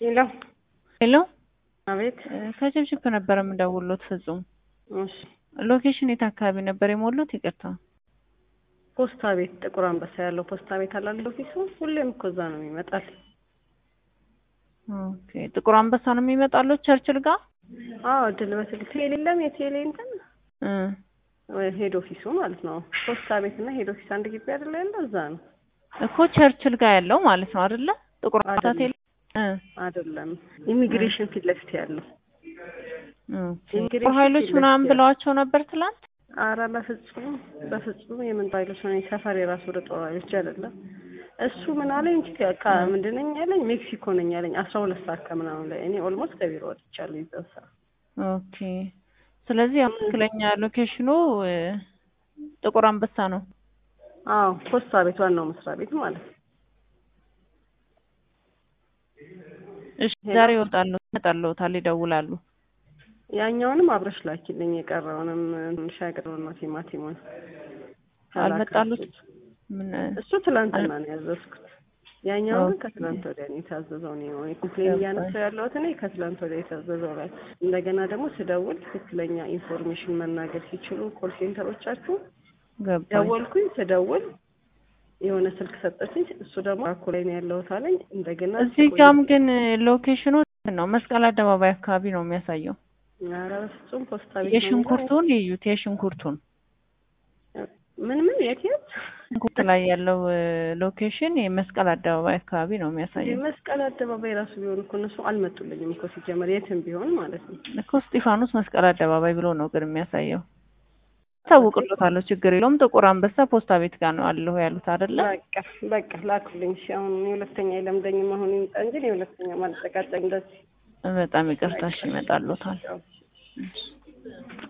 ሄሎ ሄሎ አቤት። ከጭብጭብ ነበር የምደውልዎት ፍጹም። እሺ ሎኬሽን የት አካባቢ ነበር የሞሉት? ይቅርታ። ፖስታ ቤት ጥቁር አንበሳ ያለው ፖስታ ቤት አላለ ኦፊሱ። ሁሌም እኮ እዛ ነው የሚመጣል። ኦኬ ጥቁር አንበሳ ነው የሚመጣለው ቸርችል ጋር? አዎ ድል በትል ቴሌ የለም የቴሌ እንትን እ ሄድ ኦፊሱ ማለት ነው። ፖስታ ቤት እና ሄድ ኦፊስ አንድ ግቢ አይደለ ያለው እዛ ነው። እኮ ቸርችል ጋር ያለው ማለት ነው አይደለ? ጥቁር አንበሳ አይደለም። ቴሌ እ አይደለም ኢሚግሬሽን ፊት ለፊት ያለው ኦኬ ኢሚግሬሽን ጦር ኃይሎች ፊት ምናምን ለፊት ብለዋቸው ነበር ትላንት? አረ በፍጹም በፍጹም የምን ጦር ኃይሎች ነው ሰፈር የራሱ ወደ ጦር ኃይሎች አይደለም። እሱ ምን አለኝ ካ ምንድን ነኝ ያለኝ ሜክሲኮ ነኝ ያለኝ አስራ ሁለት ሰዓት ከምናምን ላይ እኔ ኦልሞስት ከቢሮ ወጥቻለሁ ይዘን ሰዓት ኦኬ ስለዚህ ያው ትክክለኛ ሎኬሽኑ እ ጥቁር አንበሳ ነው። አዎ ፖስታ ቤት ዋናው መስሪያ ቤት ማለት ነው። እሺ ዛሬ ይወጣሉ ይመጣልዎታል፣ ይደውላሉ። ያኛውንም አብረሽ ላኪልኝ የቀረውንም ሻይ ቀረውና ቲማቲሙን አልመጣሉት? ምን እሱ ትላንትና ነው ያዘዝኩት። ያኛው ግን ከትላንት ወዲያ ነው የታዘዘው። ነው እኔ ኮምፕሌን እያነሳሁ ያለሁት እኔ ከትላንት ወዲያ የታዘዘው ላይ እንደገና ደግሞ ስደውል ትክክለኛ ኢንፎርሜሽን መናገር ሲችሉ ኮል ሴንተሮቻችሁ ገባኝ። ደወልኩኝ። ስደውል የሆነ ስልክ ሰጠችኝ። እሱ ደግሞ አኮ ላይ ነው ያለሁት አለኝ። እንደገና እዚህ ጋም ግን ሎኬሽኑ ነው መስቀል አደባባይ አካባቢ ነው የሚያሳየው። ኧረ በፍጹም ፖስታ ቤት ነው የሽንኩርቱን ይዩት፣ የሽንኩርቱን ምን ምን የት የት ሽንኩርት ላይ ያለው ሎኬሽን የመስቀል አደባባይ አካባቢ ነው የሚያሳየው። የመስቀል አደባባይ ራሱ ቢሆን እኮ እነሱ አልመጡልኝም እኮ ሲጀመር የትም ቢሆን ማለት ነው። እኮ እስጢፋኖስ መስቀል አደባባይ ብሎ ነው ግን የሚያሳየው። ታውቅሎታለሁ፣ ችግር የለውም። ጥቁር አንበሳ ፖስታ ቤት ጋር ነው አለሁ ያሉት አይደለ? በቃ በቃ ላኩልኝ። እሺ አሁን የሁለተኛ የለምደኝም አሁን ይምጣ እንጂ የሁለተኛ ማልጠቃጠቅ እንደዚህ በጣም ይቅርታሽ ይመጣልዎታል። ያው